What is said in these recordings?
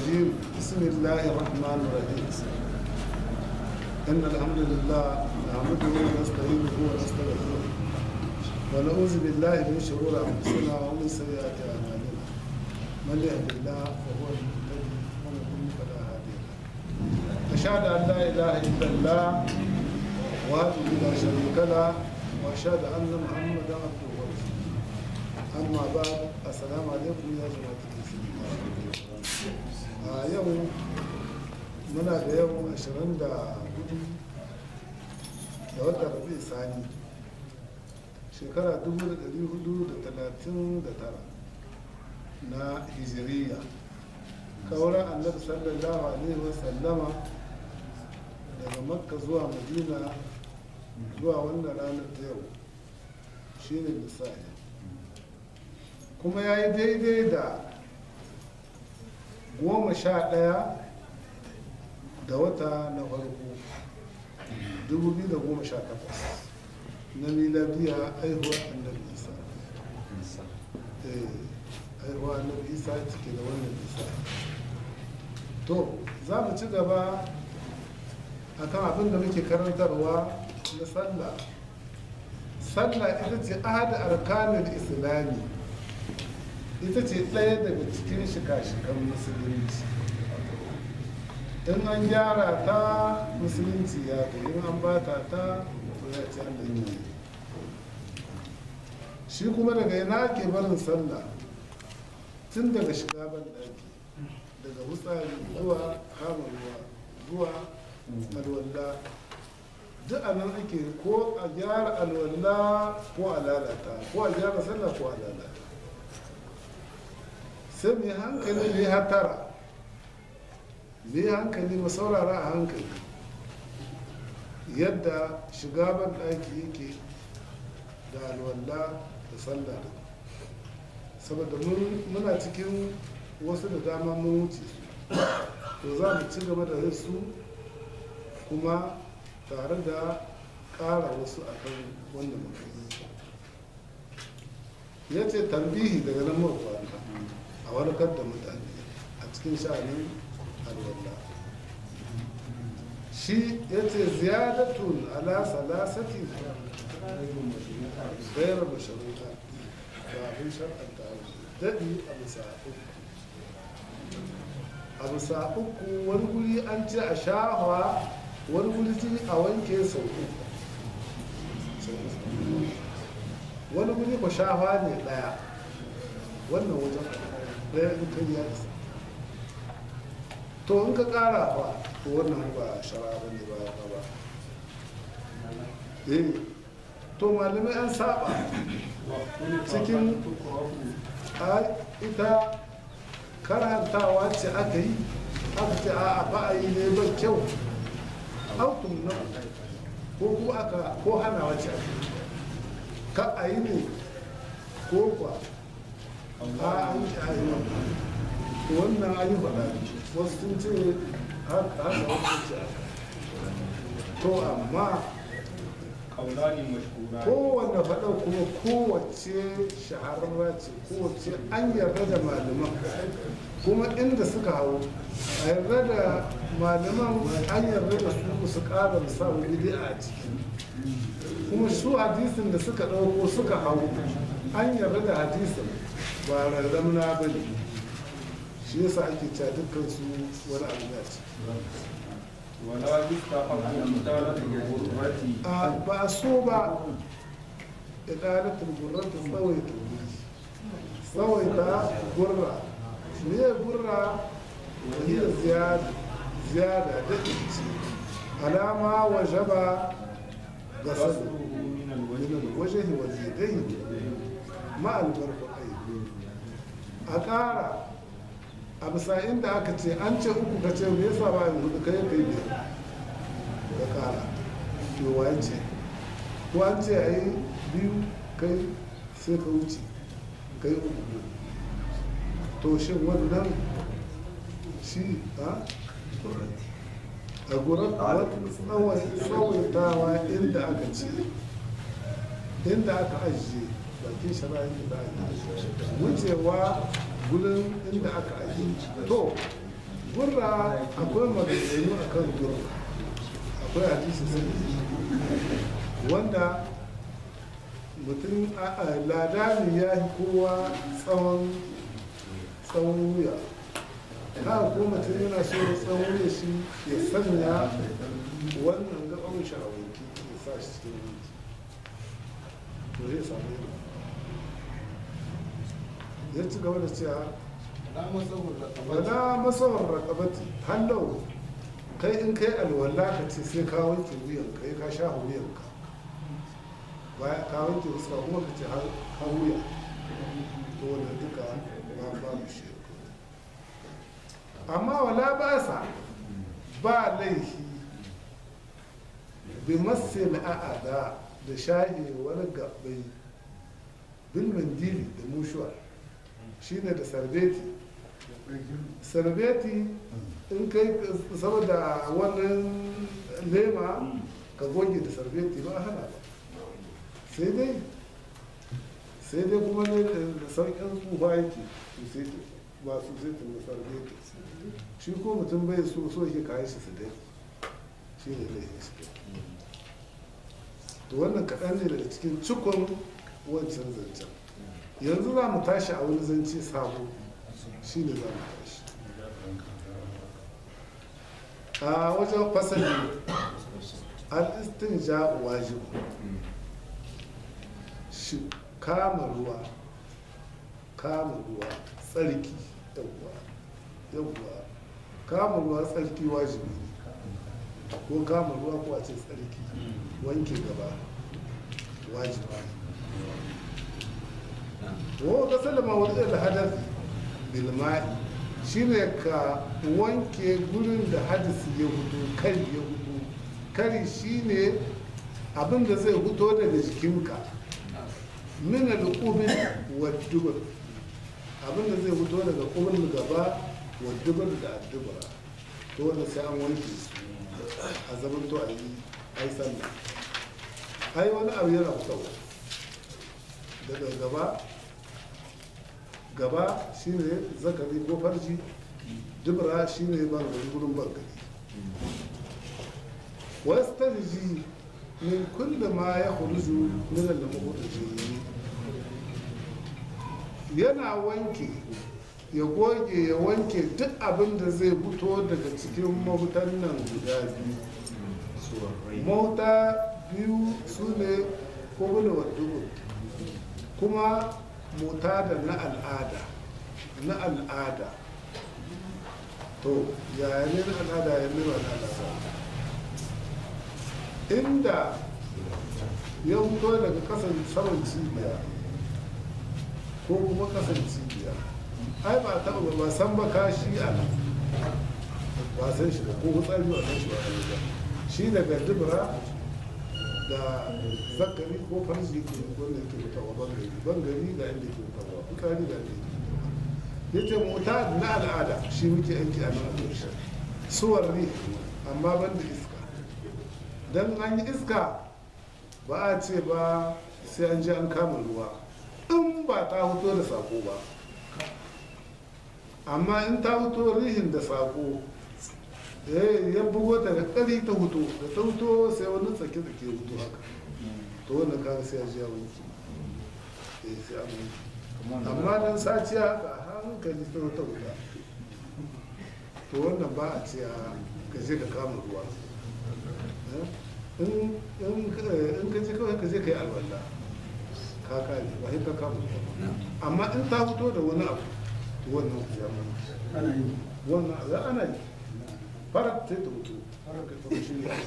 الرجيم بسم الله الرحمن الرحيم إن الحمد لله نعمده ونستعينه ونستغفره ونعوذ بالله من شرور أنفسنا ومن سيئات أعمالنا من يهد الله فهو المهتدي ومن يضلل فلا هادي له أشهد أن لا إله إلا الله وحده لا شريك له وأشهد أن محمدا عبده ورسوله أما بعد السلام عليكم يا جماعة المسلمين a yau muna da yau 24 da watan rabi sani shekara 1439 na hijiriya kauran annabi sallallahu alaihi wasallama daga makka zuwa madina zuwa wannan ranar ta yau shine misali kuma ya yi daidai da goma sha ɗaya da wata na farko 2018 na miladiya aihuwa annabi isa aihuwa annabi isa cike da wannan isa to za mu ci gaba akan abin da muke karantarwa na sallah sallah ita ce ahada arkanin islami ita ce ɗaya daga cikin shika-shikan musulunci in an gyara ta musulunci ya kai in an bata ta to ya ce an yi shi kuma daga yana ke barin sallah tun daga shiga ban ɗaki daga wutsari zuwa kama ruwa zuwa alwalla duk a nan ake ko a gyara alwalla ko a lalata ko a gyara sallah ko a lalata sai mai hankali mai hatara mai hankali mu saurara a hankali yadda shiga ban ɗaki yake da alwala da sallah saboda muna cikin wasu da dama mun wuce to za mu ci gaba da su kuma tare da ƙara wasu akan wanda muka yi ya ce tambihi daga nan mawa a warkar da mutane a cikin sha'anin alwallah shi ya ce ziyadatun ala salasati gairar masharuta ba abin shar'anta daɗi a bisa uku a bisa uku wani guri an ce a shahwa wani guri a wanke sau uku wani guri ku shahwa ne ɗaya wannan wajen ɗaya in kai ya isa to in ka ƙara ba to wannan ba shara ba ne ba ya ba eh to malamai an saba cikin ita karantawa ce aka yi aka ce a ba a yi ne ba kyau autun nan ko kuma aka ko hanawa ce aka yi ka a yi ne ko kwa a an yi a yi wannan an yi faɗa wasu sun ce haka haka wasu ce haka to amma kowane faɗa kuma kowace shahararra ce kowace an yarda da malaman kuma inda suka hau a yarda da malaman an yarda da su su ƙara samun bidi'a a ciki kuma su hadisin da suka ɗauko suka hau an yarda da hadisin ba rarramna ba ne shi yasa ake cewa dukkan su wani abu ya ce ولا يستحب إطالة الغربة a ba so ba idalatul gurratu tsawaita tsawaita gurra me gurra hiya ziyada ziyada da ce alama wajaba ga sadu قصره من min الوجه alwajhi wal yadayn ma al barqayn a ƙara a bisa inda aka ce an ce uku ka ce me yasa ba yin hudu kai kai biyar ka ƙara to waye ce ko an ce a yi biyu kai sai ka wuce kai uku to shin wannan shi a a gurar tsawaitawa inda aka ce inda aka ajiye bakin shara'i da aka wucewa gudun inda aka ajiye to gurra akwai maganganu a kan gurra akwai hadisi sai wanda mutum a- a ladani ya yi kowa tsawon tsawon wuya ka ko mutum yana so tsawon wuya shi ya sanya wannan gaban shi a wanki ya sa shi cikin wanki to zai samu yin ya ci gaba da cewa wala masawar rakabati hallau kai in kai alwala ka ce sai ka wanke wuyan kai ka sha wuyan ka baya ka wanke fuska kuma ka ce har ka wuya to wanda duka ba ba mu shi amma wala ba sa ba laifi bi masil a'ada da shahi wani gabai bil mandili da mushuwa shine da sarbeti sarbeti in kai saboda wannan lema ka goge da sarbeti ba a hana ba sai dai sai dai kuma ne da sauƙin tsufa yake su sai ba su sai ta da sarbeti shi ko mutum bai so so yake kayan shi su dai shi ne laifin shi to wannan kaɗan ne daga cikin cikon wancan zancen yanzu za mu tashi a wani zance sabo shi ne za mu tashi a wajen fasali al-istinja wajibu shi kama ruwa kama ruwa tsarki yawwa yawwa kama ruwa tsarki wajibi ne ko kama ruwa ko a ce tsarki wanke gaba wajibi wa ga salama wadda da hadafi bilma'i shine ka wanke gurin da hadisi ya hudu kari ya hudu kari shine abin da zai huto daga jikinka min al-qubul wa dubur abin da zai huto daga qubul gaba wa dubur da addubura to wanda sai an wanke su a zaman to a yi ai sallah ai wani abu yana fitowa daga gaba gaba shine zakari ko farji dubra shine bangare gurin bangare wastarji min kulli ma ya khuruju min al-mukhrijin yana wanke ya goge ya wanke duk abin da zai fito daga cikin mahutan nan guda biyu mahuta biyu su ne koguna wa dubu kuma mota da na al'ada na al'ada to yaya ne na al'ada ya nuna na al'ada inda ya fito daga kasan saman cibiya ko kuma kasan cibiya ai ba taɓa ba san ba kashi a nan ba san shi ba ko hutsari ba san shi ba shi daga dubura da zakari ko farji ke wanda ke fitawa bangare bangare ga inda ke fitawa fitsari ga inda ke ya ce mota na al'ada shi muke aiki a nan a ƙarshen suwar ne amma ban da iska don an yi iska ba a ce ba sai an je an kama ruwa in ba ta fito da sako ba amma in ta fito rihin da sako eh ya bugo ta da ƙari ta hutu da ta hutu sai wani tsake tsake hutu haka to wannan kaga sai ya ji ya wanki eh sai an wanki amma dan saciya haka a hankali ta wata wuta to wannan ba a ce ka je ka kama ruwa in ka je kawai ka je ka yi alwala ka kare ba sai ka kama ruwa amma in ta fito da wani abu to wannan ku ya mana wannan za ana yi farar ta yi ta mutu farar ka ta shi ne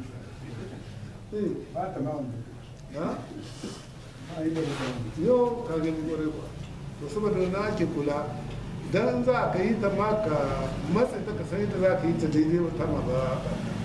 ba ta ma wani ha ba yi da wani yau ka gani kwarai ba to saboda na ake kula dan za ka yi ta ma ka matsa ta ka san yadda za ka yi ta daidai wata ma ba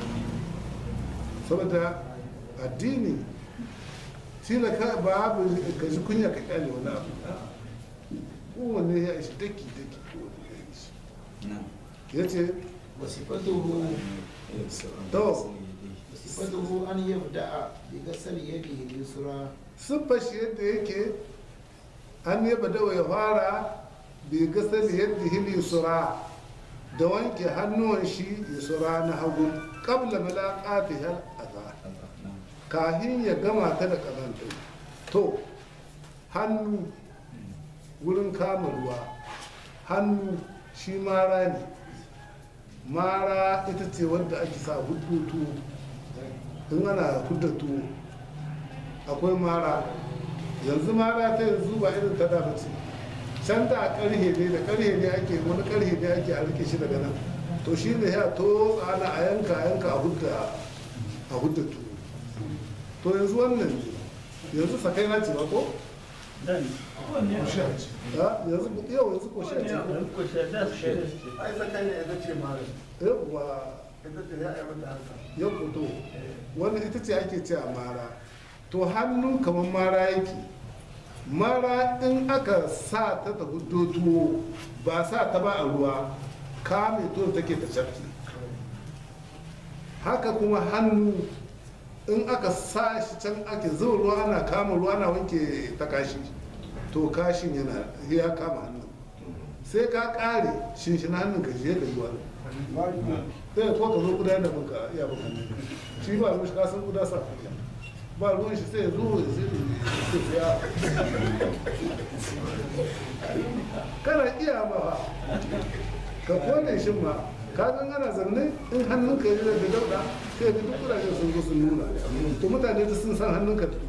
saboda addini tila ka babu ka ji kunya ka kyale wani abu kowanne ya ishi daki daki kowanne ya ishi ya ce وصفته to وصفته أن يبدأ بغسل يده اليسرى siffar shi yadda yake an yaba dawa ya fara bai gasar yadda hili sura da wanke hannuwan shi yusra na hagu qabla malaqati hal adha kahin ya gama ta da kazanta to hannu wurin kama ruwa hannu shi mara ne mara ita ce wadda ake sa hudu tuwo in ana hudda tuwo akwai mara yanzu mara ta yanzu ba irin ta da ba ce can da karhe ne da karhe ne ake wani karhe ne ake a rike shi daga nan to shi ne ya to ana a yanka a yanka a hudda a hudda tuwo to yanzu wannan ne yanzu sakai na ce ba ko ha yanzu yau yanzu ko shi a ce ko ai sakai ne ita ce mara yawwa ita ce ya yi mata haka ya fito wanda ita ce ake ce a mara to hannu kamar mara yake mara in aka sa ta ta hudo tuwo ba sa ta ba a ruwa kame tuwon take ta shafki haka kuma hannu in aka sa shi can ake zuba ruwa ana kama ruwa ana wanke ta kashi to kashin yana ya kama hannun sai ka kare shinshin hannun ka je ka yi wani sai ko ka zo kuda da muka iya baka shi ba ruwan shi ka san kuda sa kuda ba ruwan shi sai ya zo ya sai ya kana iya ba ka kone shi ma ka san ana zanne in hannunka ya da dauda sai ga duk kudajen sun zo sun nuna to mutane da sun san hannunka da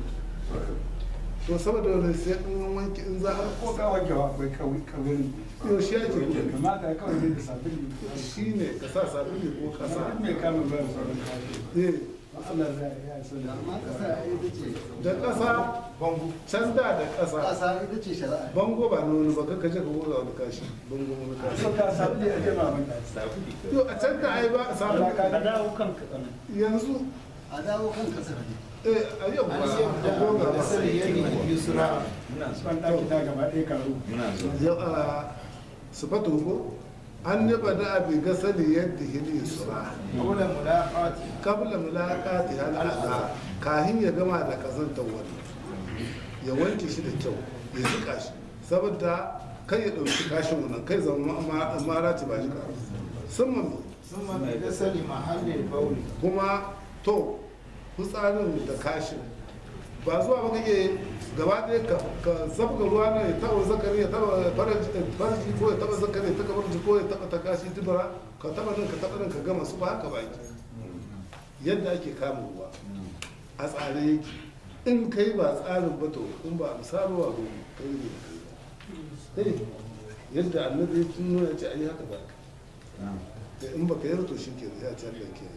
to saboda wani sai in wanke in za a ko ka wanke wa akwai kawai kawai yau shi ake kamata ya kawai ne da sabili shi ne ka sa sabili ko ka sa duk mai kama ba da sauran kashi eh Allah za ya yi sanar amma ƙasa ita ce da ƙasa bangu can da da ƙasa ƙasa ita ce shari'a bango ba na wani ba ka kaje ka goga wani kashi bango wani kashi so ka sabili a jama mai yo a can da ai ba a samu ka dawo kan kaɗan yanzu a dawo kan ƙasar ne eh a yau ba an a yabda goga bi ba gasar yadihi yusra ban ɗaki ta gaba ɗaya karo yau a sifatu ko an yaba da abi gasali yadda hili sura qawla mulaqati kabla mulaqati hal adha kahin ya gama da kazantar wani ya wanke shi da kyau ya jika shi saboda kai ya dauki kashin wannan kai zama ma- mara ci ba shi ka sun mami thumma bi gasali mahallil bawli kuma to fitsarin da kashin ba zuwa ba kake gaba ɗaya ka ka zabga ruwa ne ya taɓa zakari ya taɓa farji ko ya taɓa zakari ya taɓa farji ko ya taɓa ta kashi dubara ka taɓa nan ka taɓa nan ka gama su ba haka ba yake yadda ake kama ruwa a tsare yake in kai ba tsarin ba to in ba a misalwa ba kai ne kai ba yadda annabi ya tuno ya ce a yi haka ba da in baka yi to shi ke ya ce Allah ke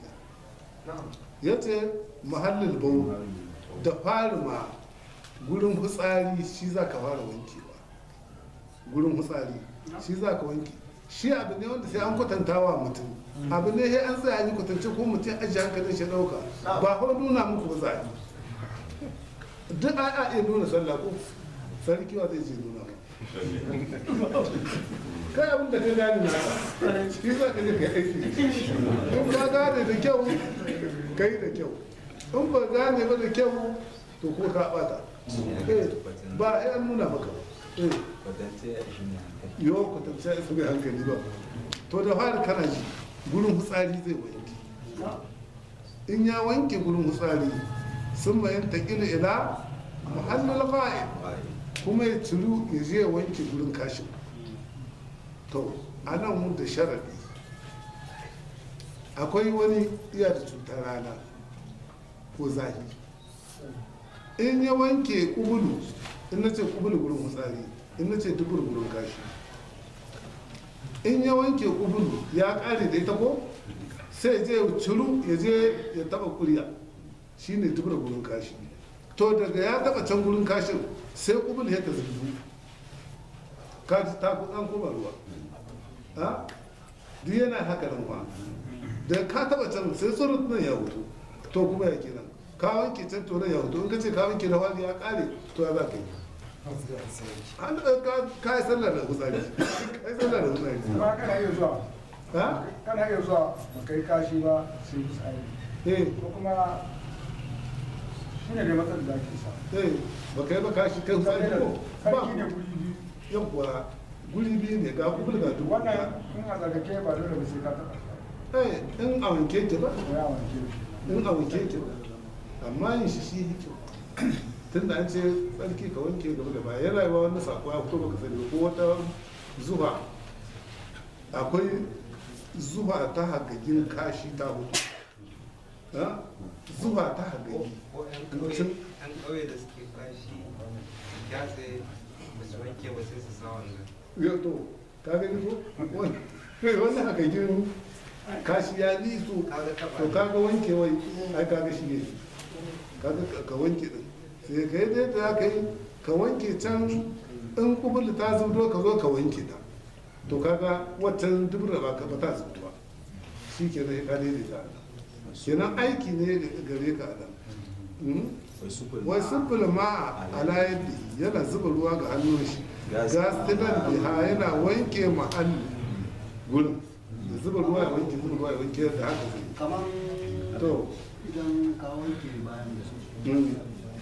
yi ya ce mahallin bau da fari ma gurin fitsari shi za ka fara wankewa gurin fitsari shi za ka wanke shi abu ne wanda sai an kwatanta wa mutum abu ne sai an tsaya an yi kwatance ko mutum ajiye hankalin shi ɗauka ba hau nuna muku ba za a yi duk a a iya nuna sallah ko sarki wa zai je nuna ba kai abin da ka gane na ka shi za ka je ka yi aiki in ka gane da kyau ka yi da kyau in ba gane ba da kyau to ko ka bata Eh, ba ai an nuna maka eh yo kwatance ya mai hankali ba to da fari kana ji gurin hutsari zai wanke in ya wanke gurin hutsari sun mayan taƙila ila muhallin fa'il kuma ya ciru ya je ya wanke gurin kashin to a nan mun da sharaɗi akwai wani iya da cutar rana ko zahi in ya wanke kubulu in na ce kubulu gurin hutsari in na ce dubur gurin kashi in ya wanke kubulu ya ƙare da ita ko sai je ya ciru ya je ya taɓa kuriya shine dubur gurin kashi to daga ya taɓa can gurin kashin sai kubulu ya ta zubu ka ji ta an kuma ruwa ha duk yana haka nan ba da ka taba can sai tsoron nan ya hutu to kuma ya kenan ka wanke can to nan ya hutu in ka ce ka wanke da wani ya kare to ya za ka yi an ka ka yi sallar da hutsari ka yi sallar da hutsari ba kana iya zuwa ha kana iya zuwa ba kai kashi ba sai tsari eh ko kuma shi ne da matsalar da ake sa eh ba kai ba kashi kai hutsari ko ba sarki ne guri biyu yawwa guri biyu ne ga kubul ga duk wannan in a tsarkake ba dole ba sai ka taɓa eh in a wanke ki ba ko ya wanke shi in a wanke ki ba amma yin shi shi hikim tunda an ce tsarki ka wanke gaba da baya yana yawa wani sako ya fito baka sani ba ko wata zuwa akwai zuwa ta hagagin kashi ta hutu ha? zuwa ta hagagi ko yan Mutum- ƙauye da suke kashi gyatse ba su wanke ba sai su sa wannan yau to ka gani ko Wani- wani hagagin kashi ya ni su kaga taba to kaga wanke wai ai kaga shi ne kaga ka- ka wanke din sai ka yi da za ka yi ka wanke can in kubul ta zubdo ka zo ka wanke ta to kaga waccan dubra ba ka ba ta zubdo ba shi ke nan ka daidaita a nan kenan aiki ne gare ka a nan Mm? wai sufil ma ala yadi yana zuba ruwa ga hannun shi gasilan biha yana wanke mahalli gurin da zuba ruwa ya wanke zuba ruwa ya wanke da haka zai kamar To. idan ka wanke bayan da su Mm.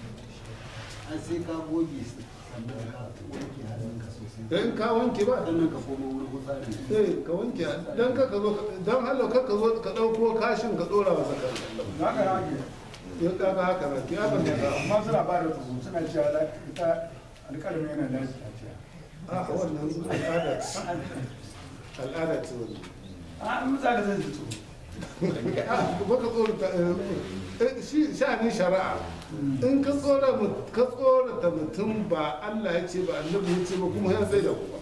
an sai ka goge su sannan ka wanke hannunka sosai dan ka wanke ba sannan ka koma wurin gutsari eh ka wanke dan ka ka zo dan hallo ka ka zo ka dauko kashin ka dora wa zakar na ga yake ya ka ga haka na ki haka ne ka amma suna ba da tsoro suna cewa da ita alƙalmi yana da shi a ce a wannan al'ada ce al'ada ce wannan a in za ka zai ji tsoro baka tsorata eh, shi sha'anin shari'a in ka tsora mu- ka tsorata mutum ba Allah ya ce ba annabi ya ce ba kuma ya sai da ku ba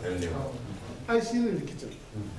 ai shi ne rikicin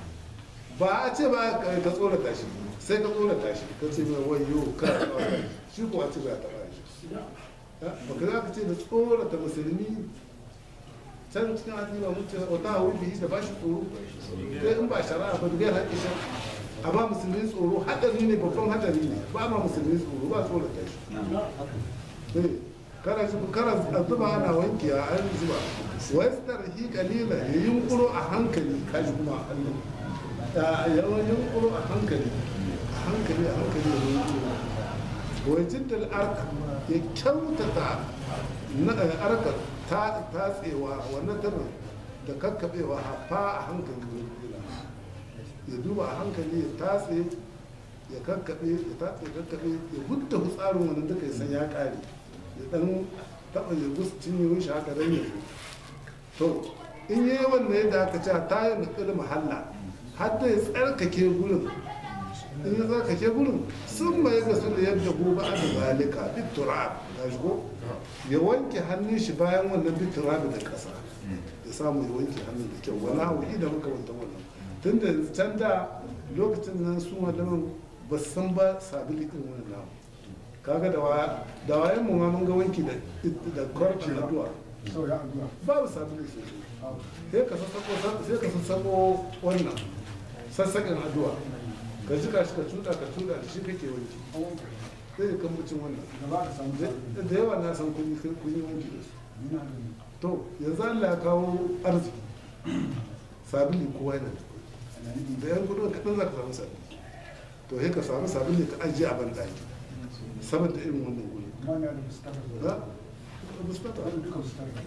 ba a ce ba ka ka tsorata shi sai ka tsorata shi ka ce mai wayo ka tsorata shi ko a ce ba ya taɓa shi ba ka za ka ce da tsorata musulmi can cikin hadisi ba mun ce wata hawi bihi da ba shi tsoro sai in ba shari'a ba da haƙƙi shi a ba musulmi tsoro hadari ne babban hadari ne ba ma musulmi tsoro ba tsorata shi Eh, kana zuba kana zuba ana wanke a an zuba westar hi kalila ya yunkuro a hankali kaji kuma a hannun ya wani yunkuro a hankali a hankali a hankali ya yunkuro wajen da arka ya kyautata na eh, arka ta tatsewa wannan tarin da kakkaɓewa a fa a hankali ya yunkuro ya duba a hankali ya tatse ya kakkaɓe ya tatse ya kakkaɓe ya gudda tsarin wannan duka ya san ya ƙare ya ɗan taɓa ya gusa cinye shi haka dan ya zo to in yi wannan yadda aka ce ta yi nukul mahalla har da ya tsarkake gurin in ya tsarkake gurin sun mai ga su da yadda gobe a da zalika bitura ga shigo ya wanke hannun shi bayan wannan bitura da ƙasa ya samu ya wanke hannun da kyau wani hau da muka wanta wannan tun da can da lokacin nan su malaman ba su san ba sabili irin wannan namu kaga da waya da wayan mu ma mun ga wanki da da kwarci da duwa sau ya addu'a babu sabili sosai sai ka sassako sai ka sassako wannan sassaƙin addu'a ka jika shi ka cuɗa ka cuɗa da shi kake wanki sai ka kambacin wannan da ba ka samu da sauki da yawa na san kun yi kun yi wanki da su Ina da to yanzu Allah ya kawo arziki sabili kowa yana da da yan kudin kaɗan za ka samu sabili to sai ka samu sabili ka ajiye a banɗaki saboda irin wannan guri wani da fuskar da ha muspata wani duka fuskar da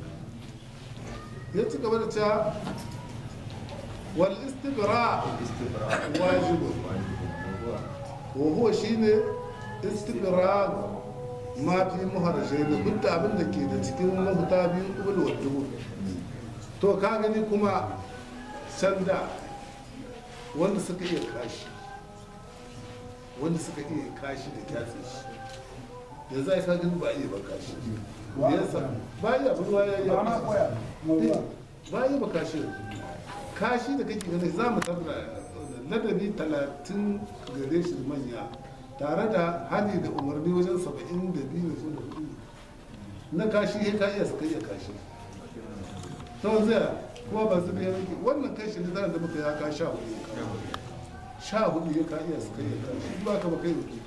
ya ci gaba da cewa wal istibra wajibun wa huwa shine istibra ma fi muharrashe da duk da abin da ke da cikin mahuta biyu kubul wa dubu to ka gani kuma sanda wanda suka iya kashi wanda suka iya kashi da kyatsi shi yanzu ai ka gani ba iya ba kashi Wa- yasa ba iya ruwa ya yi ba na koya kuma ruwa ba yi ba kashi kashi da kake gani za mu tabbata ladabi talatin gare shi manya tare da hadi da umarni wajen saba'in da biyu da da hudu na kashi ya ka iya suka iya kashi to zai kuma ba su biya rike wannan kashi ne zan da muka ya ka sha hudu ya ka sha hudu ya ka iya suka iya kashi ba ka ba kai rubutu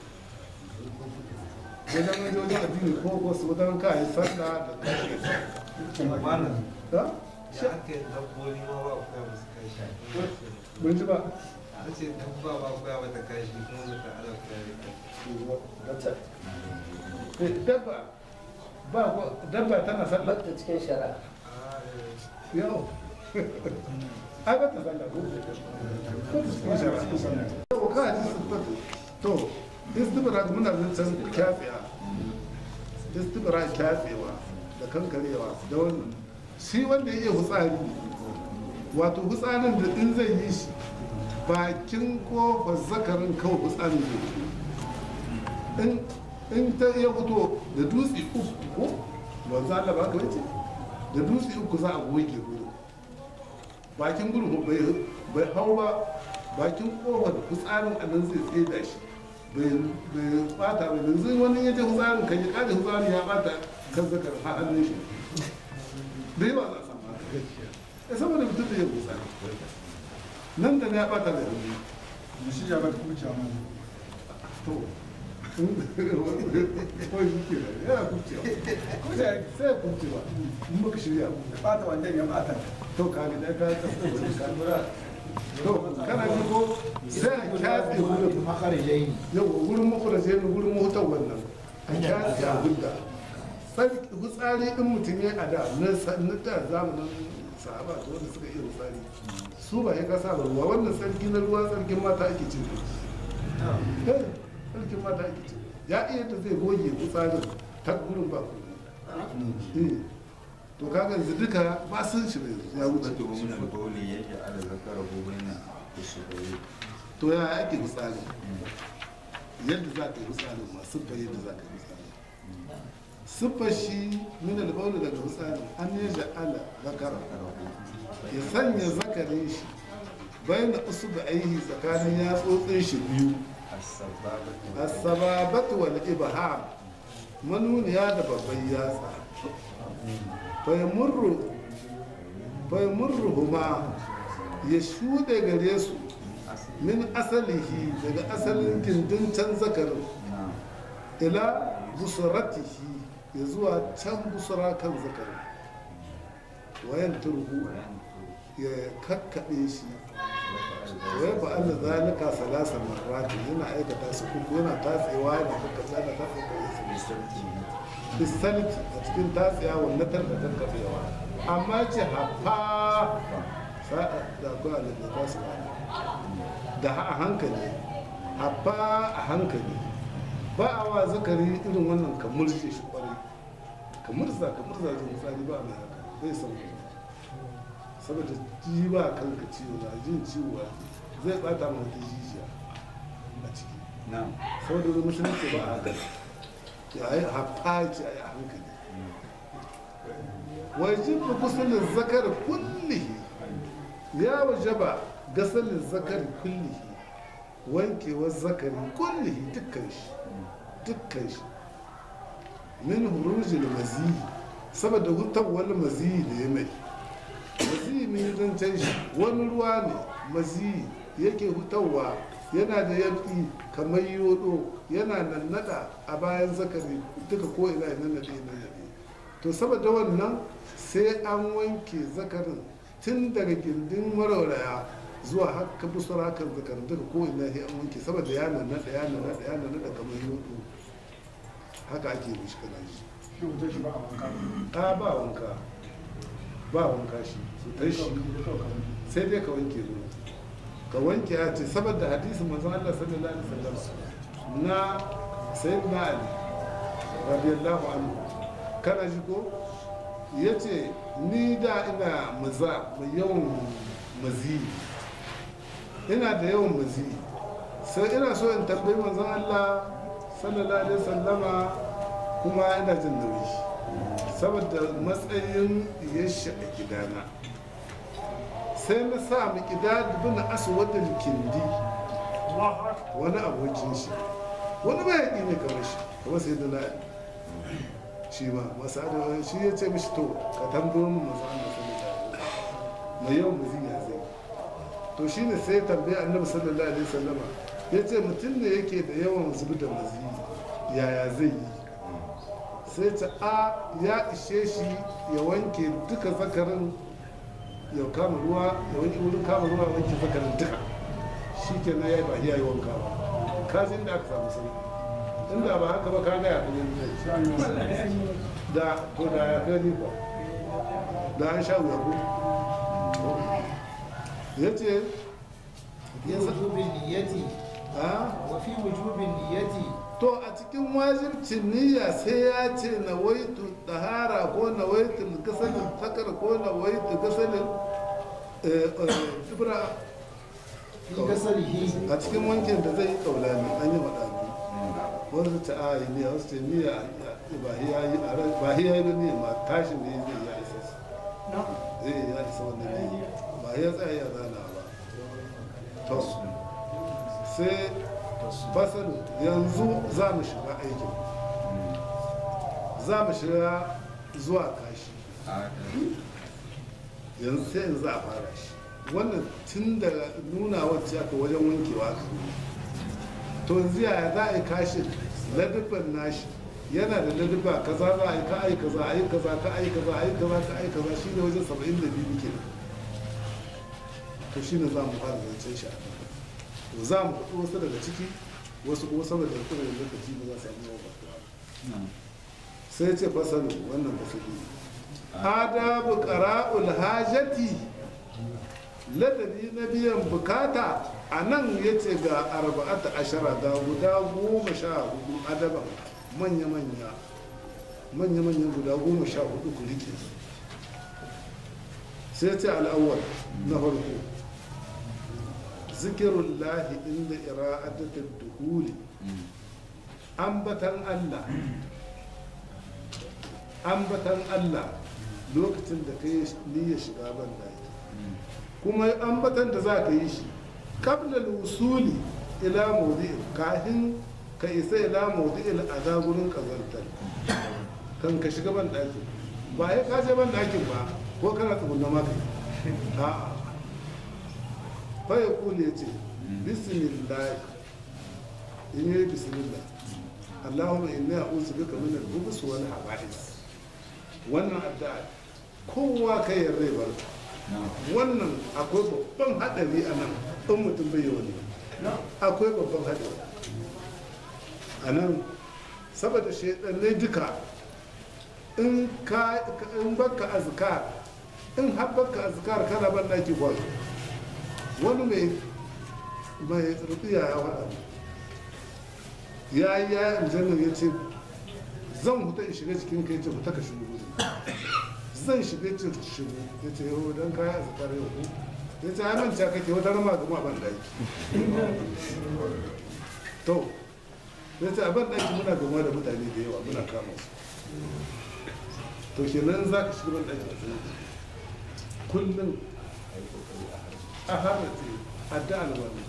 wajen wajen addini ko ko su wajen ka yi sallah da kashi Malam, ha? ya aka yi dabbobi ma ba koya musu kashi. mun ji ba Ta ce dabba ba koya mata kashi kuma muka ala koya da kashi. dabba ba ko dabba tana sallah Bakta cikin shari'a. Ah, eh. yau ai ba ta sallah ko ko ta cikin shari'a to ka ji sifatu to istibra muna zancen kyafiya istibra kyafewa da kankarewa da wannan shi wanda ya iya hutsari wato hutsarin da in zai yi shi bakin kofar zakarin kawai hutsarin zai yi. in in ta iya fito da dutse uku ko ba za Allah ba ka wace da dutse uku za a goge gurin bakin gurin bai bai hau ba bakin kofar hutsarin a nan zai tsaye da shi bai bai bata bai yanzu wani ya je hutsarin kan ya kada hutsarin ya bata kan zakar ha hannun shi da yawa za a samu haka ya saboda mutum da ya hutsari nan da na ya bata da hannu da shi ya bar kuciya ma to kawai shi ke da yana kubcewa sai ya kubcewa in baka shirya ba ya bata wanda ya bata to ka ga da ka kasance wani kalura to kana ji ko sai a kyafe wurin makarijai yau wurin makuraje ne wurin mahutar wannan a kyafe a gudda sarki hutsari din mutum ya a da na sa- na da zamanin sahaba da wanda suka iya hutsari su ba ya kasa ba ruwa wannan sarki na ruwa sarkin mata ake cin Eh, sarkin mata ake cin ya iya da zai goge hutsarin ta gurin ba Eh, to kaga yanzu duka ba sun shi ne ya wuce Wato min al-bawli yake ala zakarahu baina usbu'i. to ya ake misali yadda za ka yi misali ma siffar yadda za ka yi misali siffar shi min albaulu daga misali an yi ja'ala zakara ya sanya zakarin shi bayan da usu da aihi tsakanin yatsotsin shi biyu As-sababatu. asababatu wal ibham manuniya da babban yatsa fayamurru fayamurru huma ya shuɗe gare su min asalihi daga asalin gindin can zakarin Na'am. ila busuratihi ya zuwa can busura kan zakarin wayan turhu ya kakkaɓe shi wai ba Allah zalika salasa marrati yana aikata su uku yana tatsewa yana kakkaɓe yana tatsewa bisalti a cikin tatsiya wannan tarka kakkaɓewa amma ce hafa sa'a da akwai alaƙa ba su ba da a hankali hafa a hankali ba a wa zakari irin wannan ka murje shi kwarai ka murza ka murza jin tsari ba mai haka bai san saboda ji ba kanka ciwo na jin ciwo zai bata ma wata jijiya a ciki Na'am. saboda wani musulunci ba a haka ya yi hafa ce a yi a hankali wajib gusulin zakar kullihi ya wajaba gasalin zakar kullihi wankewar zakari kullihi dukkan shi dukkan shi min hurujil maziyi saboda hutar wani maziyi da ya mai maziyi min zancen shi wani ruwa ne maziyi yake hutarwa yana da yanki kamar yodo yana nannada a bayan zakari duka ko ina ina nade ina nade to saboda wannan sai an wanke zakarin tun daga gindin marauraya zuwa haka busura kan zakarin duka ko ina sai an wanke saboda ya nannada ya nannada ya nannada kamar yodo haka ake mishi kana shi shi wuce shi ba a wanka a ba wanka ba wanka shi su tai shi sai dai ka wanke ruwa ka wanke ya ce saboda hadisin manzon Allah sallallahu alaihi wasallam na sayyidina Ali radiyallahu anhu kana ji ko yace ni da ina maza mai yawan mazi ina da yawan mazi sai ina so in tambayi manzon Allah sallallahu alaihi wasallama kuma ina jin nauyi saboda matsayin yashi a gidana sai na sa mu gida bin aswadin kindi wani abokin shi wani mayaƙi ne kamar shi kamar sai da na shi ma masu adawa shi ya ce mishi to ka tambayo mu masu Allah sallallahu alaihi wasallam mai yawan muziya zai to shi ne sai tambaye annabi sallallahu alaihi wasallama ya ce mutum ne yake da yawan zubi da mazi yaya zai yi sai ta a ya ishe shi ya wanke duka zakarin ya kama ruwa ya wanke wurin kama ruwa ya wanke zakarin duka shi ke na ya ba ya yi wanka ba ka zai da aka samu sauki inda ba haka ba ka ga ya kanyar zai da to da ya gani ba da an sha wuya ko ya ce fi wujubin niyyati a wa fi wujubin niyyati to a cikin wajibcin niyya sai ya ce na waitu ɗahara ko na waitu gasalin takar ko na waitu gasalin ibra fi gasalihi a cikin wankin da zai yi kaulani an yi maɗabi wasu ta a yi niyya wasu ce niyya ba hiya yi a ran- ba hiya yi ba niyya ma tashin da ya zai ya isa su zai ya isa wannan niyya ba ya tsaya ya zana ba to sai fasalu yanzu za mu shiga aikin za mu shiga zuwa kashi yanzu sai yanzu za a fara shi wannan tun da nuna wacce aka wajen wankewa ka to yanzu yaya za a yi kashin ladubban nashi yana da ladubba kaza za a yi ka ai kaza a yi kaza ka ai kaza a yi kaza ka ai kaza shi ne wajen saba'in da biyu ke to shi ne za mu fara zancen shi a nan to za mu faɗi wasu daga ciki wasu kuma saboda kuma da lokaci ba za su samu yawan faɗuwa sai ce fasalu wannan fasali adabu qara'ul hajati ladabi na biyan bukata a nan ya ce ga arba'ata ashara ga guda goma sha hudu adaban manya-manya manya-manya guda goma sha hudu ku rike su sai ce al'awwal na farko zikirun lahi inda ira'adatar duhuli ambatan allah ambatan allah lokacin da ka yi niyyar shiga ban daki kuma ambatan da za ka yi shi kabla usuli ila maudi'in kafin ka isa ila maudi'il a gurin kazantar kan ka shiga ban ɗakin ba ya kaje ban ɗakin ba ko kana tsugunna maka a'a fa ya kuli ya ce bismillah in yi bismillah allahumma inni a'udhu bika min al-bughs wal haba'is wannan addu'a kowa kai yarda barka wannan akwai babban haɗari a nan in mutum bai yi wani akwai babban haɗari a nan saboda shaidannai duka in ka in baka azkar in har baka azkar kana ban daki kwan wani mai mai rufiya ya faɗa ya yi ya aljanna ya ce zan huta in shiga cikin kai ce huta ka shigo zan shiga cin shigo ya ce yau don kaya a zakar yau ko ya ce hannun ca kake wata rama gama ban daki to ya ce a ban daki muna gama da mutane da yawa muna kama su to kenan za ka shiga ban daki a tsaye kullum a harrace addu'ar wani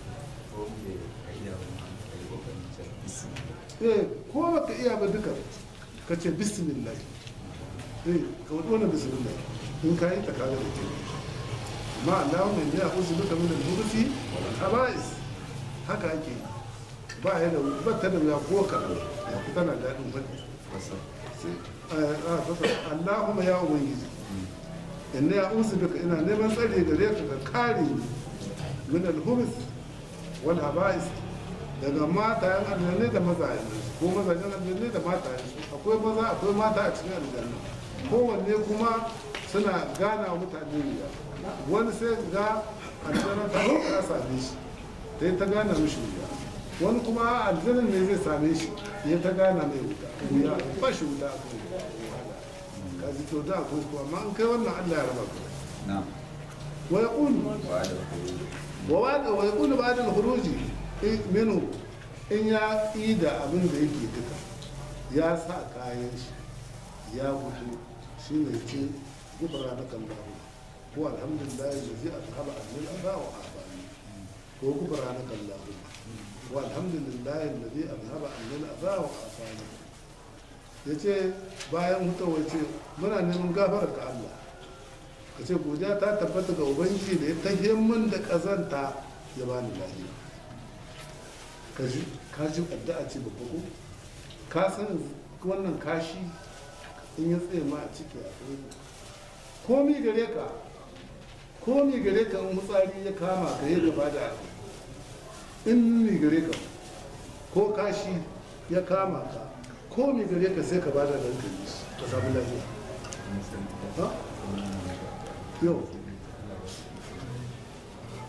eh ko baka iya ba duka ka ce bismillah eh ka wani wannan bismillah in ka yi ta kaga da ke amma Allahu mai ya uzu duka min al-mursi wal habais haka ake yi. ba ya da ba ta da ya ko ka ya ku tana dadin fadi sai a fasa Allahumma ya ubangiji inna ya uzu duka ina neman tsare gare ka ka kare ni min al-hubs wal habais daga matayen aljanna da mazajen ko mazajen aljanna da matayen akwai maza akwai mata a cikin aljanna kowanne kuma suna gana wa mutane wuya wani sai ga aljanna ta zo ta same shi ta yi ta gana mishi wuya wani kuma aljanna ne zai same shi ya ta gana mai wuta wuya ba shi wuta a kan ka ji to da akwai kuma amma an kai wannan allah ya raba ka نعم wa yaqulu وعلى الخروج وبعد ويقول بعد الخروج منه in ya yi da abin da yake duka ya sa kayan shi ya fito shi ne ce gubara na kan dawo ko alhamdulillah da zai a sahaba annil asa wa afani ko gubara na kan dawo ko alhamdulillah da zai a sahaba annil asa wa afani ya ce bayan hutawar ce muna neman gafarar ka Allah ka ce godiya ta tabbata ga ubangiji da ya tahiyar min da kazanta ya bani lafiya ka ji ka ji addu'a ce babba ko ka san wannan kashi in ya tsaye ma a ciki a tsaye komi gare ka komi gare ka in hutsari ya kama ka yi gaba da in mi gare ka ko kashi ya kama ka komi gare ka sai ka bada da hankali ka samu lafiya ha? yau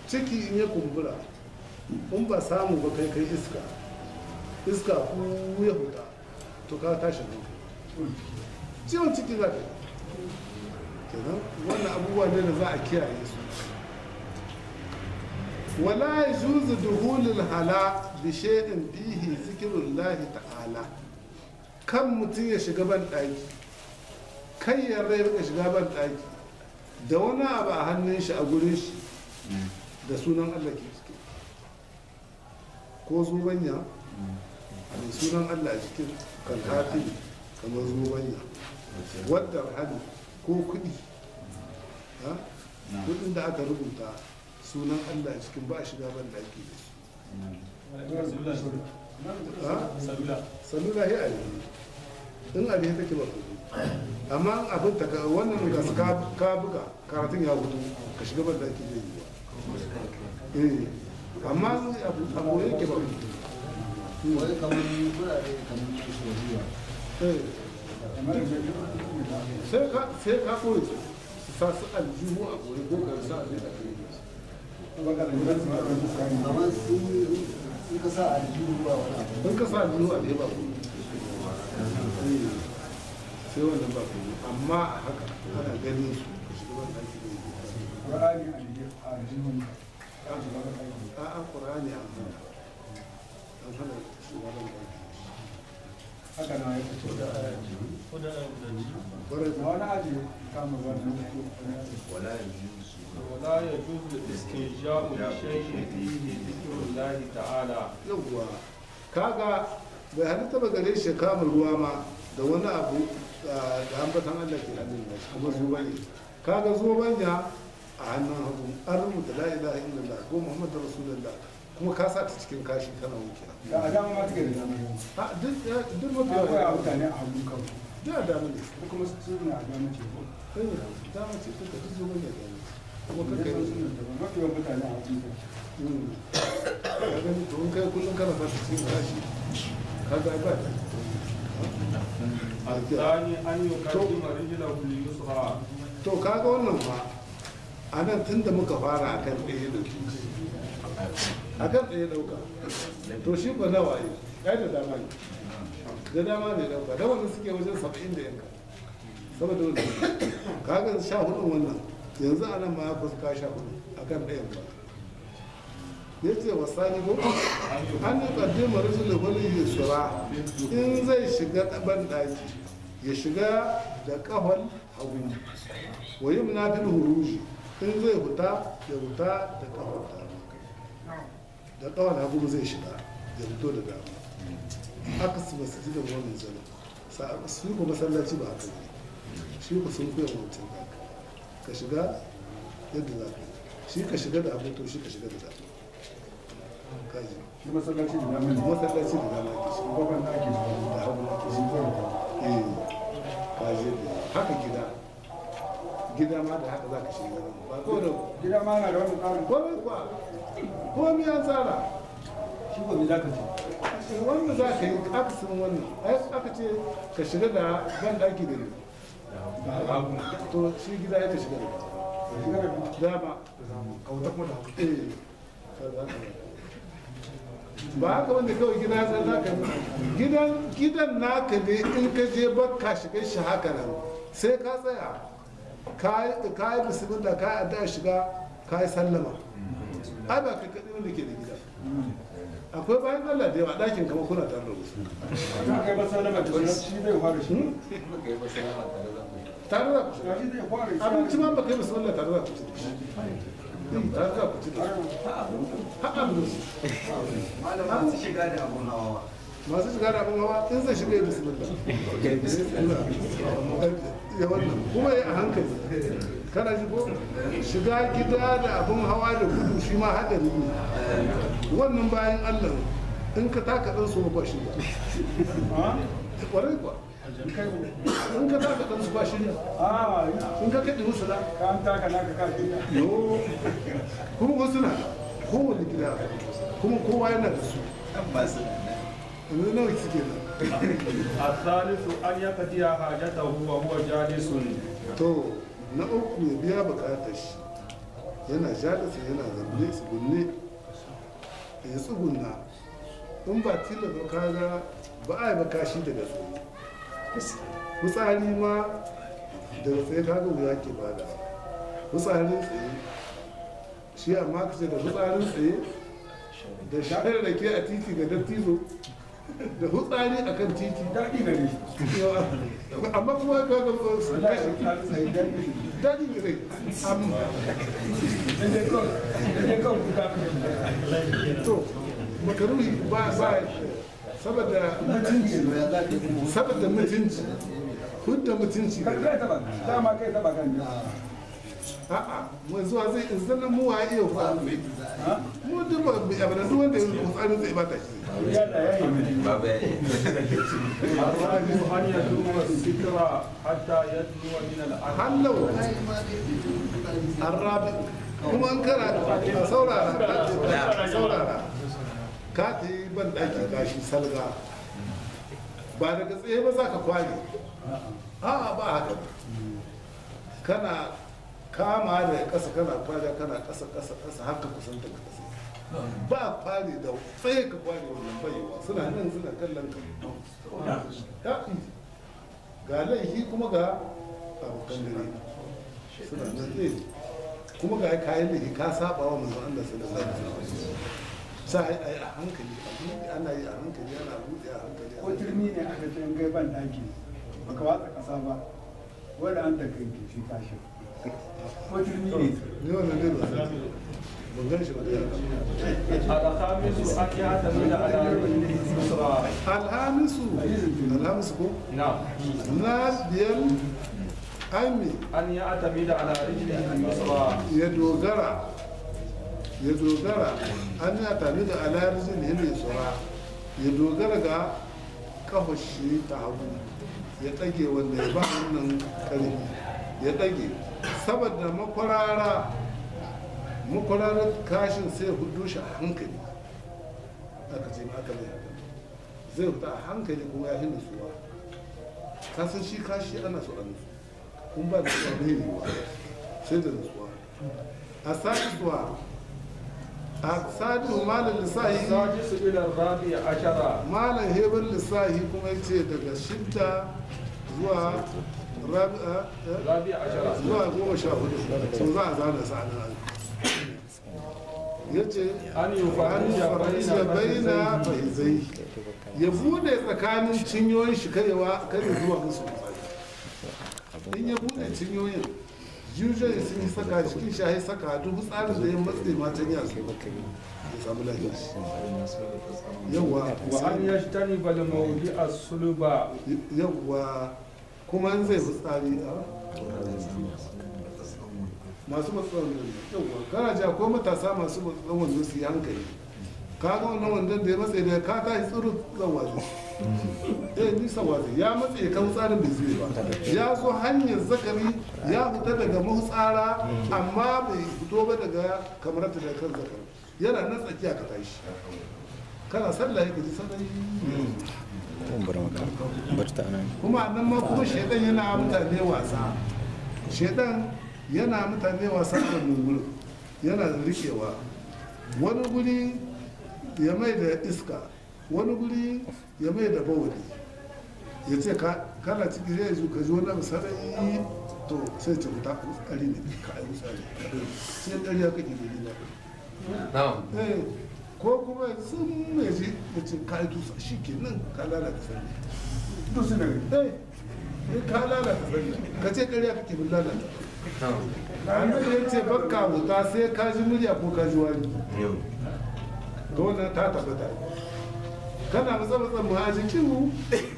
ciki in ya kumbura in ba samu ba kai kai iska iska ku ya huta to ka tashi nan ciwon ciki za ka yi kenan wannan abubuwa ne da za a kiyaye su wala yajuzu duhulul hala bi shay'in fihi zikrullahi ta'ala kan mutum ya shiga ban daki kai ya rai ya shiga ban daki da wani abu a hannun shi a gurin shi da sunan Allah ke ciki ko zubanya mai sunan Allah a cikin kankafi kamar zubanya wadda hannu ko kuɗi ha? kuɗin da aka rubuta sunan Allah a cikin ba a shiga ban daki da su ha? salula ya alihi in alihi take ba kuɗi amma abin ta ka wannan ga su ka ka buga karatun ya hutu ka shiga ban daki zai yi ba eh amma abu abu yake ba kuɗi wai kamar kurare kamar shari'a eh sai ka sai ka koyi su sa su aljihu a gobe ko ka sa aljihu a gobe kamar sun in ka sa aljihu ba wani abu in ka sa aljihu a gobe ba gobe sai wannan ba gobe amma a haka ana ganin su ka shiga ban daki zai yi Qur'ani a aljihun a'a qur'ani an hana an hana shiga ban daki haka na ya fito da kwarai a wani aji kama wannan ولا يجوز ولا يجوز الاستنجاء بشيء فيه ذكر الله تعالى yawwa kaga bai halitta ba gare shi kama ruwa ma da wani abu ah, da ambatan Allah ke hannun nashi kuma zubanya kaga zubanya a hannun hagu an rubuta la ilaha illallah ko muhammadu rasulullah kuma ka sa ta cikin kashi kana wuce da a dama ma take da dama a duk ya- duk mafi akwai a yawa mutane a hagu kawai duk a dama ne da kuma su ne a dama ce ko Eh, dama ce duka duk zubanya da ne kuma da kakka su yi ne daban mafi yawan mutane a hagu ne Mm. ka gani to in kai kullum kana sa ta cikin kashi kaga ba ta الثاني أن يقدم رجله اليسرى to kaga wannan fa a nan tun da muka fara akan ɗaya da akan ɗaya ɗauka to shi ba nawa yi ya da dama ne da dama ne ɗauka da wannan suke wajen saba'in da yanka saboda wannan kaga sha hudun wannan yanzu a nan ma ya kusa ka sha hudu akan ɗayan ba ya ce wa sani ko an yi ƙaddima rashin wani yusura in zai shiga ɗaban ɗaki ya shiga da ƙahon hagu wa yi munafin huruji in zai huta ya huta da ƙahon dama da ƙahon hagu zai shiga ya fito da dama aka su masu ji da wani zana sa su ko masallaci ba haka ne shi ku sun koya wancan haka ka shiga yadda za ka yi shi ka shiga da abu to shi ka shiga da dama kaji shi masallaci da dama ne masallaci da dama ke shi babban da ake shi da hagu na ke shi shi kawai eh kaji da haka gida gida ma da haka za ka shiga nan ba ko da gida ma na da wani tsarin komai kuwa komai an tsara shi ko me za ka ce wanda za ka yi akasin wannan ai aka ce ka shiga da ban daki da ne to shi gida ya ka shiga shiga da da dama kauta kuma da hagu eh kaza kaza. ba haka wanda kawai gida zai za ka gidan gidan naka ne in ka je bakka shiga shi haka nan sai ka tsaya ka yi- ka yi bismillah ka yi addu'a shiga ka yi sallama ai ba kai kaɗai wanda ke da gida akwai bayan Allah da yawa ɗakin kama kuna tare da wasu za ka yi masallama da shi zai fara shi tare da ku shiga shi zai fara shi abinci ma ba kai bismillah tare da ku ci da shi Eh, tare da ku ci da shi har abinci masu shiga da abun hawa masu shiga da abin hawa in zai shiga ya bismillah ya wannan kuma ya a hankali kana ji ko shiga gida da abin hawa da gudu shi ma haɗari ne wannan bayan allah in ka taka ɗan su ba shi ba ƙwarai kuwa in ka taka ɗan su ba shi ne a in ka kaɗe musu da ka an taka naka ka shirya yo kuma wasu na kowane gida kuma kowa yana da su yanzu nawa suke nan الثالث أن يقضي حاجته وهو جالس to na uku ya biya bukatar shi yana jalisa yana zanne tsugunne ya tsugunna in ba tilasta kaga ba a yi ba kashi daga tsaye fitsari ma daga tsaye kaga wuya ke bada fitsarin tsaye shi amma ka ce da fitsarin tsaye da shayar da ke a titi ga dattizo da fitsari a kan titi daɗi gare shi amma kuma ka ga su wallahi kashi ta tsaye daɗi daɗi gare amma dan dai kawai dan dai kawai kuka mai to makaruhi ba ba saboda mutunci saboda mutunci hudda mutunci kai kai taba dama kai taba kan ne a'a mu zuwa zai in sanan mu wa iya fa mu duk ba bi abada duk wanda ya tsari zai bata shi ya da yayi mai babu ya yi الرابع أن يدوم الستر حتى يدنو من الأرض hallau ai ma dai fitsari arabi kuma an kara a saurara a saurara ka ta yi ban ɗaki gashi salga ba daga tsaye ba za ka kwale a'a ba haka kana kama da ƙasa kana kwale kana ƙasa ƙasa ƙasa haka kusan daga ƙasa ba kwale da tsaye ka kwale wannan bayewa suna nan suna kallon ka Ya, ga laifi kuma ga abokan dare suna nan tsaye kuma ga kayan da ka saba wa manzon Allah sallallahu alaihi wasallam sai ai a hankali a buɗe ana yi a hankali ana buɗe a hankali ko turmi ne aka ce in gai ban ɗaki baka watsa ƙasa ba wanda an da kai ke shi tashi ko turmi ne ni wannan ne ba san ban gan shi ba da yawa الخامس أن يعتمد على رجله اليسرى alhamisu alhamisu ko نعم na biyar aimi أن يعتمد على رجله اليسرى ya dogara ya dogara an ya tabi da alarizin hilin sura ya dogara ga kafashi ta hagu ya ɗage wanda ya ba wannan ƙarfi ya ɗage saboda makwarara makwararar kashin sai hudu shi a hankali aka ce aka mai haka zai fita a hankali kuma ya hin nutsuwa kasan shi kashi ana so a nutsu kun ba da tsoron yiwuwa sai da nutsuwa a sadisuwa a sadisu malar lissahi السادس إلى الرابع عشر malar hebar lissahi kuma ce daga shidda zuwa rabi'a eh, الرابع عشر zuwa goma sha hudu so za a zana sa nan ya ce أن an يفرج farisa بين baina فخذيه faizai ya bude tsakanin cinyoyin shi karewa kare zuwa musu misali in ya bude cinyoyin usually sun yi saka cikin shahi saka duk tsarin da ya matse matan ya su ya samu lafiya yawa وأن يجتنب الموضع الصلب yawa kuma in zai fitsari a masu matsalar nan yawa kana ji akwai matasa masu matsalar wanda su yi hankali ka ga wannan wandon da ya matse da ka tashi tsirin zan wazi eh nisa wazi ya matse kan tsarin bai zube ba ya zo hanyar zakari ya fita daga mahutsara amma bai fito ba daga kamar ta da kan zakari yana nan tsakiya ka tashi kana sallah ya gaji sallah kuma nan ma kuma shaidan yana mutane wasa shaidan yana mutane wasa a wannan gurin yana rikewa wani guri ya mai da iska wani guri ya mai da bawali ya ce ka- kana ciki zai zo ka ji wani abu sarai to sai ce wuta tsari ne ka yi tsari sai ɗari ya kake gani ba Eh, ko kuma sun mai ji ya ce ka yi tusa shi ke nan ka lalata sani duk suna eh eh, ka lalata sani ka ce ƙarya kake bin lalata annabi ya ce bakka wuta sai ka ji murya ko ka ji wani to wannan ta tabbata kana matsa matsa mu a jikin mu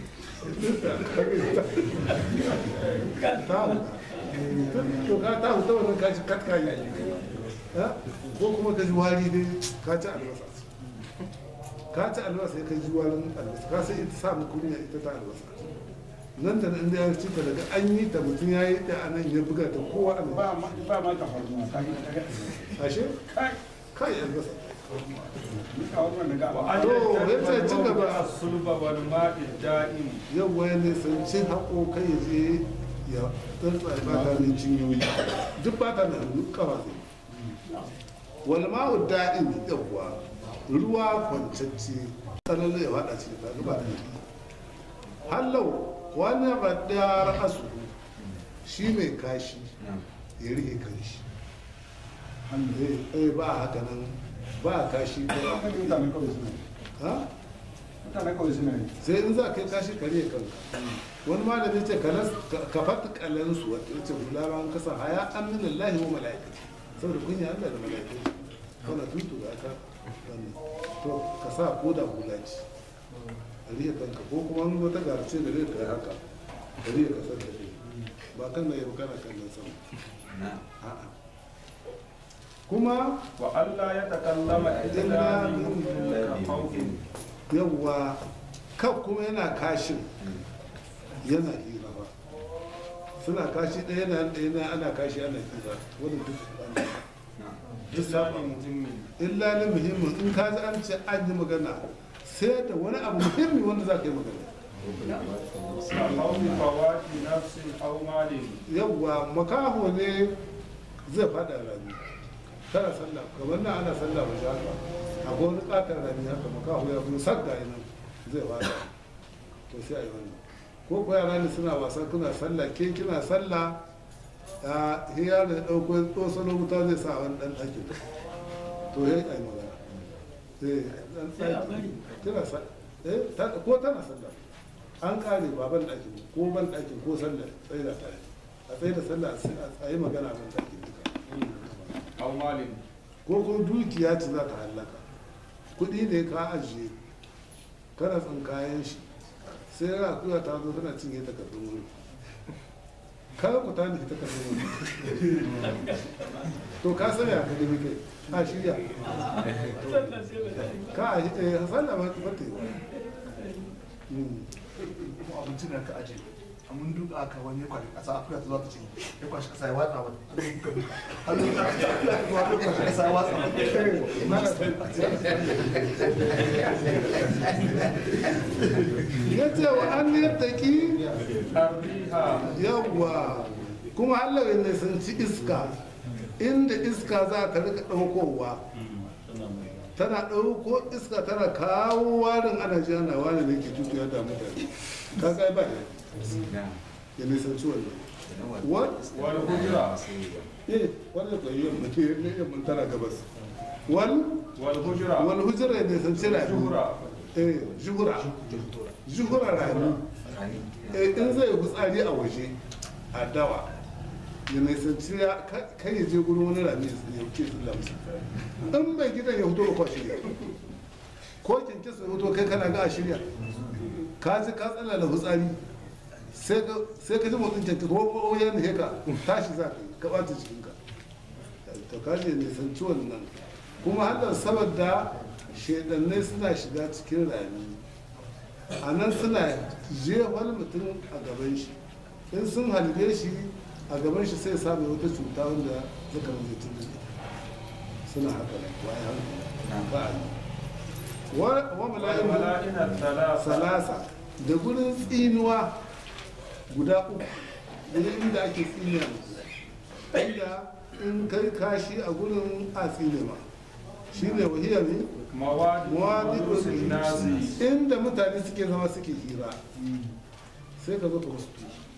ta huta to ka ta huta wannan ka ji katka yi Ha? ko kuma ka ji wari dai ka ci albasa ka ci albasa ya ka ji warin albasa ka sai ita sa mu kunya ita ta albasa nan da nan da ya ci ta daga an yi ta mutum ya yi ta anan ya buga ta kowa a ba ma ba ma ta farko ka ji daga ashe kai kai albasa ni ka wannan daga وأن To, يجتنب yace ci gaba. الموضع الصلب والماء الدائم yau ya nisanci haƙo kai ya je ya tsantsa ba ta ne cinyoyi duk ba ta da hannu kafa zai wal ma'u da'im yawwa ruwa kwancacce sanan ya fada cikin ta ba da hallau wani radda ra'asu shi mai kashi ya rike kanshi eh ba haka nan ba kashi ba haka mutane kawai suna yi ha mutane kawai suna yi sai in za ka yi kashi kare kanka wani malami ce ka fata kalansu wata ce hula an kasa haya an min Allah wa mala'ikati saboda kunya Allah da mala'ikati kana tutu ga ka wannan to ka sa ko da hula ce a riya kanka ko kuma wani wata garce da zai kai haka da riya kasar da kai ba kan na yau kana kallon sama a'a kuma وألا يتكلم إلا بإذن خوف yawwa kan kuma yana kashin yana hira ba suna kashi ɗaya na ɗaya na ana kashi ana hira wani duk ana duk إلا saba لمهم illa ni muhimmin in ka ji an ce an yi magana sai da wani abu muhimmi wanda za ka yi magana كخوف فوات نفس أو مال yawwa makaho ne zai fada rami kana sallah kamar nan ana sallah ba haka akwai wani katon rami haka makaho ya fi sagga yana zai fada to sai a yi wannan ko ko yara ne suna wasa kuna sallah ke kina sallah a hiya da ɗauko tsosano wuta zai sa wani ɗan ɗakin to ya yi magana eh ɗan ɗaki kina sa eh ta- ko tana sallah an kare ba ban ɗakin ko ban ɗakin ko sallah tsaye da tare a tsaye da sallah a yi magana ban ɗakin duka أو مال ko ko dukiya ce za ta hallaka kuɗi ne ka ajiye kana tsinkayen shi sai yana kuya ta zo tana cinye takardun wuri kada ku ta nufi takardun wuri to ka sani a kadi kai a shirya ka a eh sallah ba ta yi wa Mm. kuma abincin da ka aje a mun duka aka wani ya kwashi kasa akuya ta zuwa ta cinye ya kwashi kasa ya watsa wata hannun ta akuya ta zuwa ta kwashi kasa ya watsa ya ce wa an yadda ki الريح yawwa kuma Allah ya nisanci iska inda iska za ta rika ɗaukowa tana ɗauko iska tana kawo warin ana ji ana wani ne ke tutuwa da mutane ka kai ba ya ya nisanci wannan What? والهجرة eh wanda ko yi yamma ne yamma tana gabas wal والهجرة wal hujra ya nisanci rami جهرة eh juhura juhura rami eh in zai fitsari a waje a dawa ya nisanci ya kai ya je gurin wani rami ya wuce su lamsa in mai gidan ya fito ko shirya ko kinkin su fito kai kana ga a shirya ka ji ka tsala da fitsari sai ka sai ka ji motsin kinkin ko ko ya ne ka tashi za ka yi ka ɓata jikinka to ka je nisanci wannan kuma hakan saboda shedannai suna shiga cikin rami a nan suna jefar mutum a gaban shi in sun halbe shi a gaban shi sai samu wata cuta wanda suka zai tuni suna haka ne waye hankali ba a yi wa wa mala'in والملائن الثلاثة salasa da gurin tsinuwa guda uku gurin inda ake tsinuwa inda in kai kashi a gurin a tsine ma shi ne wahiyar ne مواد Mawadi- جلوس الناس inda mutane suke zama suke hira sai ka zo ka musu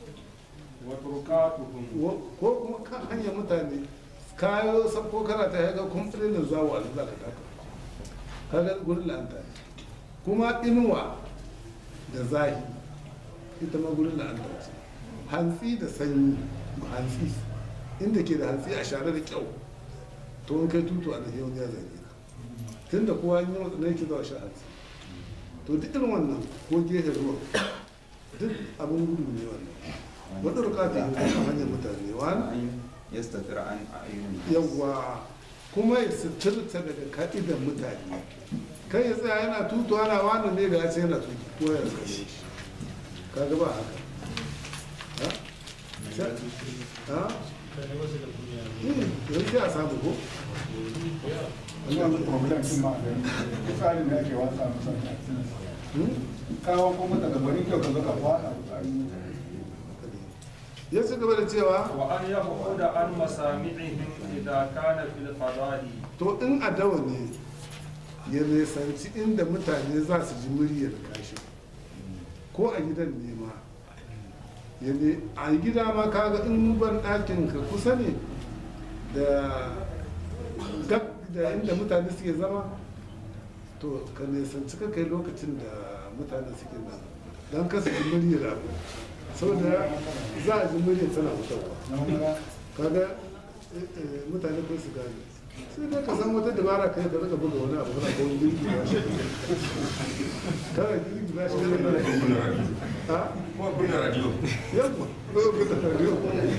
وتركاتهم Wa- ko kuma kan hanyar mutane kayo sabko kana ta yaga kumfilin da zawo a za ka taka kaga gurin la'anta ne kuma inuwa da zahi ita ma gurin la'anta ce hantsi da sanyi hantsi inda ke da hantsi a share da kyau to in kai tutu a da yau ya zage ka tun da kowa yi wata ne ke zuwa shi hantsi to duk irin wannan ko gefe ruwa duk abin gudu ne wannan wadda rukata a hanyar mutane wani an yastatir an ayyuni yawwa kuma ya suturta daga ka'idan mutane kai ya tsaya yana tutu ana wani ne da ya ce yana tutu ko ya tsaye shi kaga ba haka ha? ha? Eh, yanzu ya samu ko? wannan problem din ma da tsarin da ake watsa masa Hmm? kawo ko mata da bari kyau ka zo ka fada tsari ya ci gaba da cewa وأن يبعد عن مسامعهم إذا كان في الفضاء to in a dawa ne ya nisanci inda mutane za su ji muryar kashi ko a gidan ne ma ya ne a gida ma kaga in ban ɗakin ka kusa ne da gab da inda mutane suke zama to ka nisanci ka kai lokacin da mutane suke nan don kasa ji muryar abu saboda za a ji muryar tana fitarwa kaga eh, eh, mutane ko su gane sai dai ka san wata dabara kai ka rika buga wani abu kana ko wani girgi ba shi kana girgi ba shi ne ha Ko kunna radio. yamma ko buga radio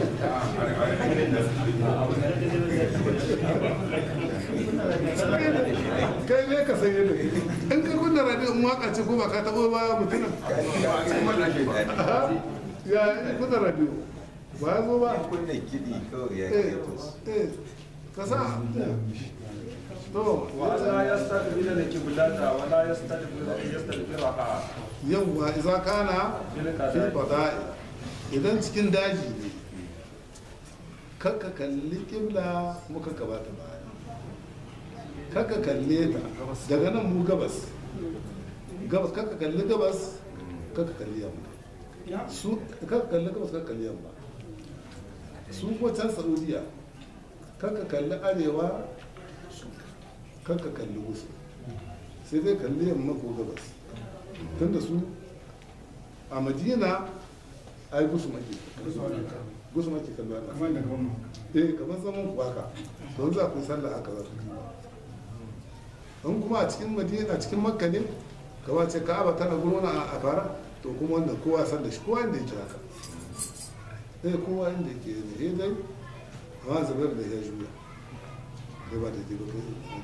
kai ne ka san yadda in ka kunna radio in waka ce ko ba ka taɓa ba mutumin Ba a cikin wannan ke daɗi. Aha. ya kunna radio ba ya zo ba Kunna kiɗi kawai ya eh kai tos. eh ka sa to وألا يستقبل القبلة ولا يستدبر يستدبرها yawwa iza kana Fil fil qada'i. qada'i idan cikin daji ne kakka kalli kibla kuma kakka bata baya kakka kalle ta daga nan mu gabas gabas kakka kalli gabas kakka kalli yamma su kakka kalli gabas kakka kalli yamma su ko can saudiya kakka kalli arewa kakka kalli wasu sai dai kalli yamma ko gabas tunda su a madina ai gusu maki gusu maki kallo ana kamar da gwamna eh kamar zaman ku haka don za ku yi sallah haka za ku yi don kuma a cikin madina a cikin makka ne kama ce ka'aba tana gurin a fara to kuma wannan kowa san da shi kowa inda yake haka eh kowa inda yake ne eh dai amma zubar da ya juya da ba da ke ba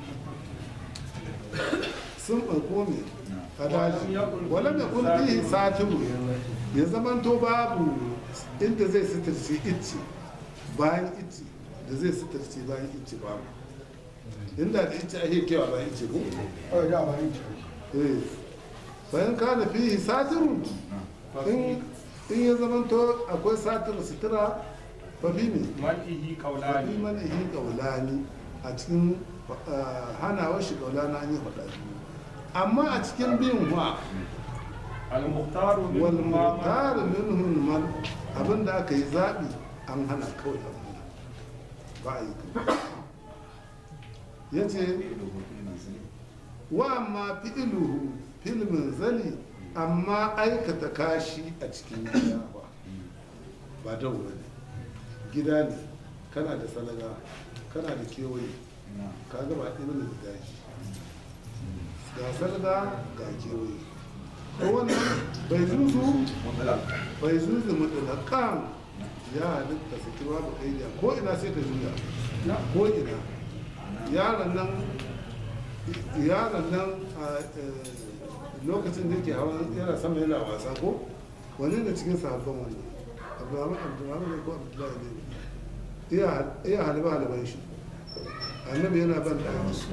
sun ɓarko ne a daji wala da kun fihi satiru ya zamanto babu inda zai sitirce icce bayan icce da zai sitirce bayan icce babu inda da icce ake kewa bayan icce ko kawai da ba yin eh bayan kana fihi satiru in in ya zamanto akwai satir sutura fa fi ne منعه fi قولان mana yi kaulani a cikin ah, hanawar shi kaulani an yi faɗa biyu amma a cikin biyun wa المختار wal منهما mutar minhum man abinda aka yi zaɓi an hana kawai an hana ba a yi ya ce wa amma fi'iluhu filmin zali amma aikata kashi a cikin gida ba ba da wuri gida ne kana da salaga kana da kewaye ka gaba ɗaya da daji ga salaga ga kewaye ko wannan bai zuzu bai zuzu mutulakan ya halitta su kira ba kai ko ina sai ka juya ko ina yaron nan yaron nan a eh, lokacin da yake hawa yana sama yana wasa ko wani da cikin sahabban wannan abdurrahman abdurrahman ne ko abdullahi ne iya iya haliba haliban shi annabi yana ban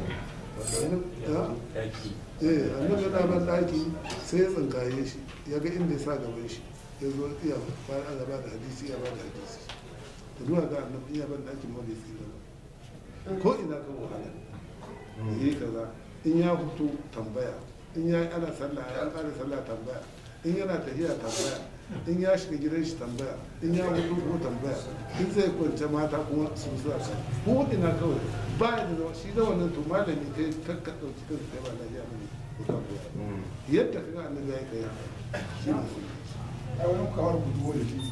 daki eh annabi yana ban daki sai ya tsinkaye shi ya ga inda ya sa gaban shi ya zo iya bayan an gaba da hadisi ya ba da hadisi da zuwa ga annabi iya ban daki ma bai tsira ba ko ina kan wahala yi kaza in ya fito tambaya in ya ana sallah ya kare sallah tambaya in yana tafiya tambaya in ya shiga gidan shi tambaya in ya fito ko tambaya in zai kwance mata kuma su zuwa kan ko ina kawai ba ya da zama shi da wannan to malami kai kakka ɗauki kan kai ba lafiya ne ko kan koya yadda kaga annabi ya yi kai haka shi ne sunna. ai wani kawar guduwa da shi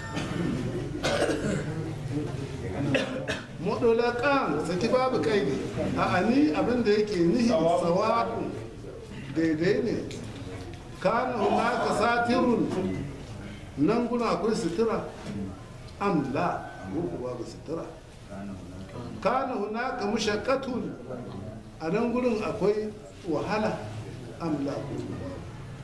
mudulakan saki babu kaidi a ani abin da yake nihi sawa'un daidai ne kana hunaka satirun nan guna akwai sutura am la ko babu sutura kana hunaka mushaqqatun a nan gurin akwai wahala am la ko babu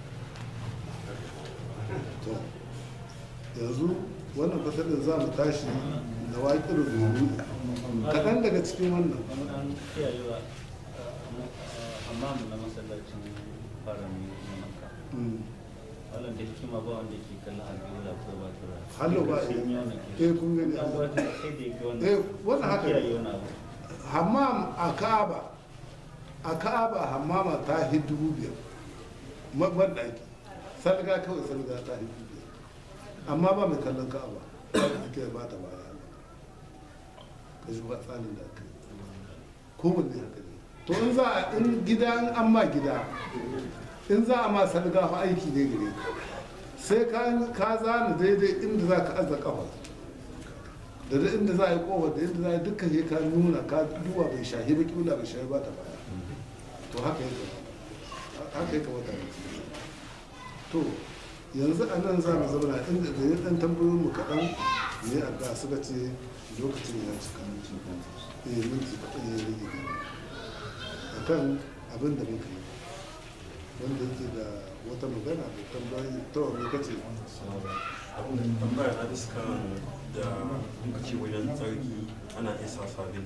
to yanzu wannan fasalin za mu tashi da waƙir rubu kaɗan daga cikin wannan an kiyayewa amma na masallacin farami na makka Mm. wannan da hikima ba wanda ke kallon alƙibla ko ba ta ba hallo ba sun yi wannan ke eh kun gani an gwada sai da yake wannan eh wannan haka kiyaye ne wani abu hammam a ka'aba a ka'aba hammama ta hi dubu biyar mabban ɗaki salga kawai salga ta hi dubu biyar amma ba mai kallon ka'aba ake ba ta baya ka shi ba tsarin da aka yi kowanne haka ne to in za a in gida in an ma gida in za a ma salga fa aiki ne gare ka sai ka ka zana daidai inda za ka aza kafa da duk inda za a yi kofar da inda za a yi dukkan ya ka nuna ka duwa bai shahi ba kila bai shahi ba ta baya to haka ya kamata haka ya kamata ne to yanzu a nan za mu zauna inda da yin ɗan tambayoyin mu kaɗan ne a da suka ce lokacin ya cika eh minti kaɗan ya rage a kan abin da muka yi wanda yake da wata magana da tambayi ta wani kace tambaya na iska da muka ce wajen tsarki ana iya sa sabin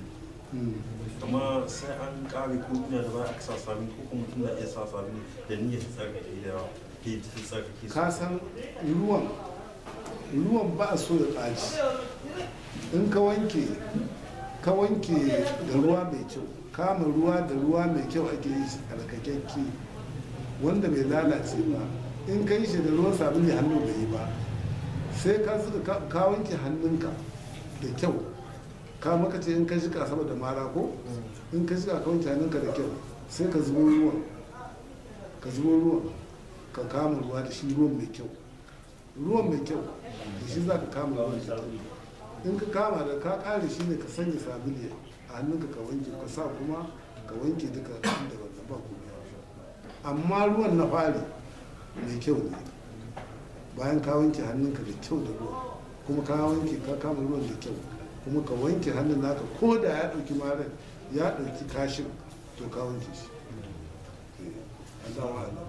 amma sai an kare ko ina da ba a sa sabin ko kuma mutum na iya sa sabin da niyyar tsarki da ke tsarki ka san ruwan ruwan ba a so ya ɓaci in ka wanke ka wanke da ruwa mai kyau kama ruwa da ruwa mai kyau ake yi shi alkakakke wanda bai lalace ba in ka yi shi da ruwan sabulu hannu bai yi ba sai ka zuba- ka- ka wanke hannunka da kyau ka maka ce in ka shiga sama da mara ko in ka shiga ka wanke hannunka da kyau sai ka zubo ruwan ka zubo ruwan ka kama ruwa da shi ruwan mai kyau ruwan mai kyau da shi za ka kama ruwan da kyau in ka kama da ka kare shi ne ka sanya sabili a hannunka ka wanke ka sa kuma ka wanke duka inda wannan ba kuma amma ruwan na fari mai kyau ne bayan ka wanke hannunka da kyau da ruwa kuma ka wanke ka kama ruwan da kyau kuma ka wanke hannun naka ko da ya ɗauki marar ya ɗauki kashin to ka wanke shi Eh, Allahu a'lam.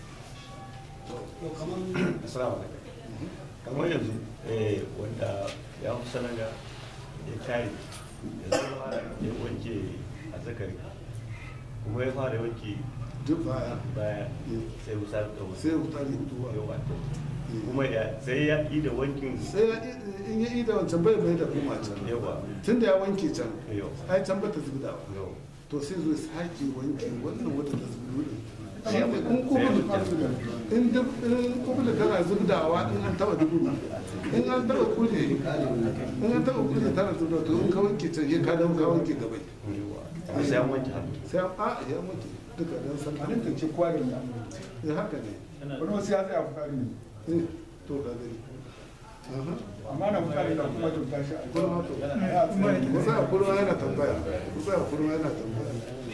Assalamu alaikum. kamar yanzu eh, wanda ya fi sanaga ya kare ya zama ya wanke a zakari kuma ya fara wanke duk baya baya sai wusa da wasu sai wutari hutuwa yawa kuma ya sai ya yi da wankin sai ya in ya yi da wancan bai bai da kuma can yawa tun da ya wanke can yawa ai can bata zubdawa yawa to sai zo ya sake wanke wannan wata ta zubdu din shi Sai ne ya- in kubulu in duk in kubulu tana zubdawa in an taba dubu in an taba kuje in an taba kuje tana zubdawa to in ka wanke can ya ka dawo ka wanke gabai yawa sai an wanke hannu sai an a ya wanke duka dan san a nan ce kwarin da ya haka ne wani wasu ya tsaya fukari ne eh to ka gani aha amma na fukari da kuma kyauta shi a kurma to ya tsaya kusa a kurma yana tambaya kusa a kurma yana tambaya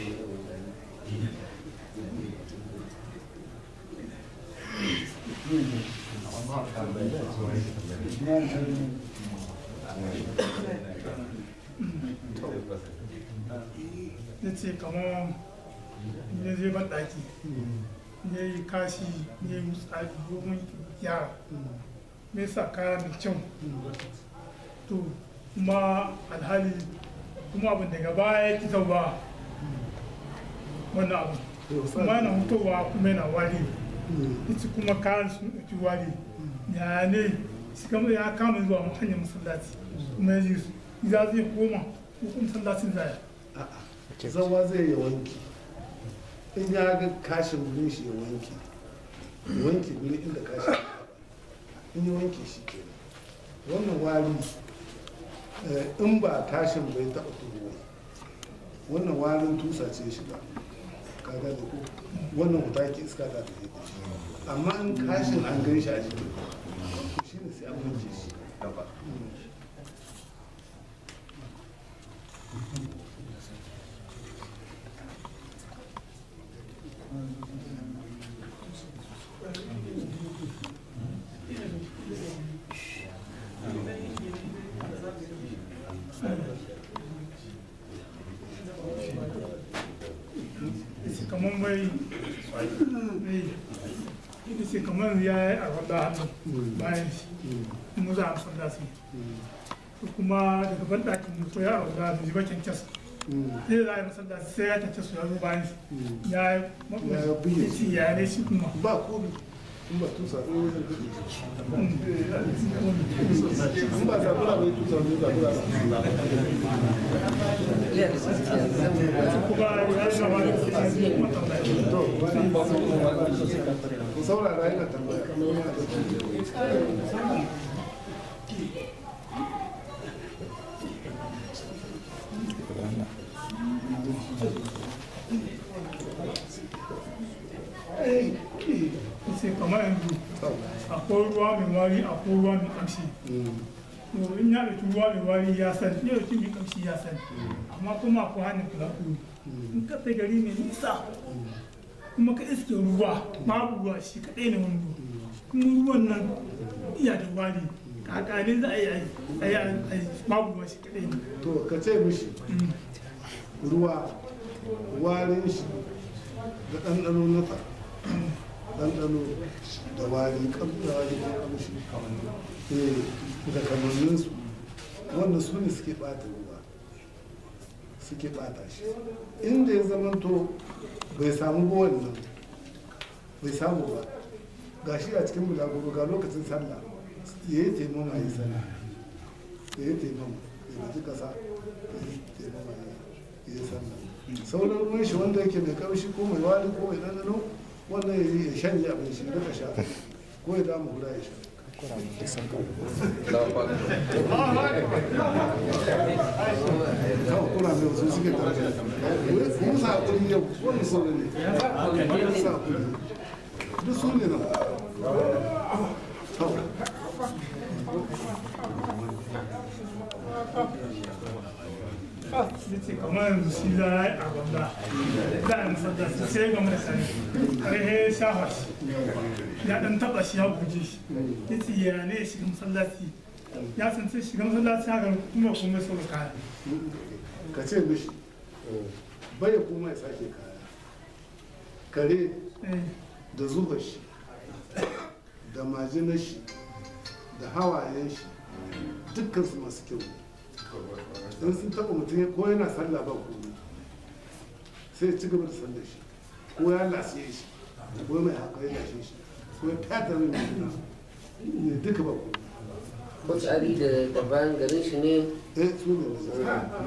ya ce kamar ya zai ban ɗaki ya yi kashi ya yi tsari domin yara me sa kaya mai kyau to kuma alhali kuma abin daga baya ya kita ba wannan abu kuma yana hutowa kuma yana wari ita kuma kayan sun ɗauki wari ya ne shi kama ya kama zuwa hanyar masallaci kuma ya ji su za zai koma ko kuma masallacin zaya zawa zai yi wanki in ya ga kashin gurin shi ya wanki ya wanki gurin inda kashin ya taba. in ya wanke shi ke wannan wari eh, in ba kashin bai taɓa turuwa wannan warin tusa ce shi ba kaga da ko wannan wuta ke iska ta tafi da shi amma in kashin an gan shi a jiki to shi ne sai an wanke shi gaba yace kamar mai mai yace kamar ya yi a wadda hannu bayan shi kuma za a masallaci to kuma daga ban ɗakin mutu ya wadda hannu ji bakin kyas sai za a yi masallaci sai ya tace su ya zo bayan shi ya yi Ya buge shi. maɓuci ya ne shi kuma ba komi in ba tusa ne wajen gudu in ba zabura bai tusa ne zabura ku saurara yana tambaya sai kamar yanzu akwai ruwa mai wari akwai ruwa mai kamshi to in ya ɗauki ruwa mai wari ya san ya ɗauki mai kamshi ya san amma kuma akwai hanyar kula kuru in ka sai gari mai nisa kuma ka iske ruwa babu ruwa shi kaɗai ne wando kuma ruwan nan iya da wari kakane za a yi a yi a yi babu ruwa shi kaɗai ne to ka ce mishi ruwa warin shi da ɗanɗano na ta ɗanɗano da wari ƙamɗawa da ƙamshi eh, da kamanninsu wanda su ne suke ɓata ruwa suke ɓata shi inda ya zamanto bai samu ba wannan bai samu ba ga shi a cikin bulaguro ga lokacin sallah ya yi taimama ya yi sallah ya yi taimama ya gaji ƙasa ya yi taimama ya yi sallah sauran ruwan shi wanda yake mai kamshi ko mai wari ko mai ɗanɗano wannan ya yi ya shanye abin shi duka sha ko ya dama guda ya sha kawo kuna mai wasu suke da kuma sa hakuri yau wani sauri ne wani sa hakuri duk su ne nan yace kamar yanzu shi za a yi a gwamna za a yi masallaci sai ga mai sani har ya shafa shi ya dan taba shi ya guje shi yace ya ne ya shiga masallaci ya san sai shiga masallaci haka kuma kuma sau kaya ka ce mishi bai kuma ya sake kaya kare da zuba shi da majinar shi da hawayen shi dukkan su masu kyau in sun taba mutum ko yana sallah ba komai sai ya ci gaba da sallar shi ko ya lasiye shi ko mai haka ya lashe shi ko ya fata mai mutum ne duka ba komai Kutsari da da bayan garin shi ne eh su ne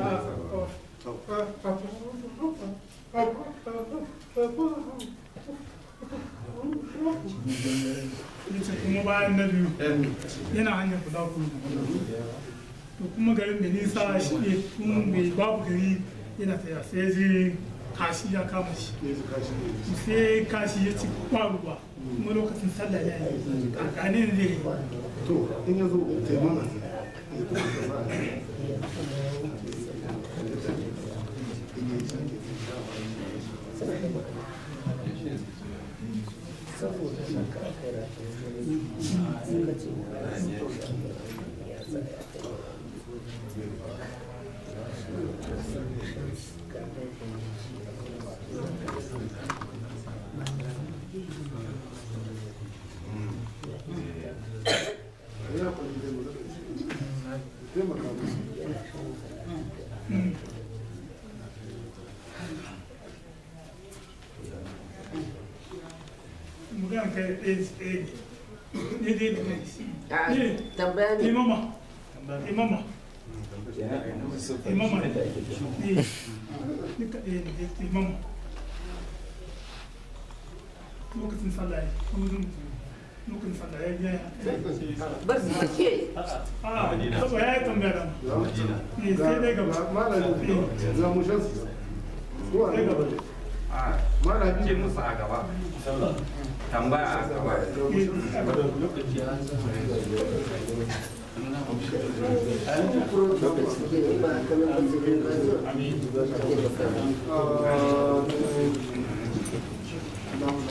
yace kuma bayan na biyu yana hanyar guda kudu to kuma garin da nisa shi ne tun bai babu gari yana taya sai je kashi ya kama shi sai kashi ya ci ba ruwa kuma lokacin sallah ya yi kakanin zai yi to in ya zo taimama mugan kai ɗaya tsaye ne dai da kai ne tambaya ne imama imama imama ne ne duka ɗaya ne dai imama lokacin sallah ya kuma zan lokacin sallah ya biya bar su take a saboda ya yi tambaya da ne sai dai gaba malami za mu shan su ko a gaba malami ce musu a gaba tambaya a gaba Amin.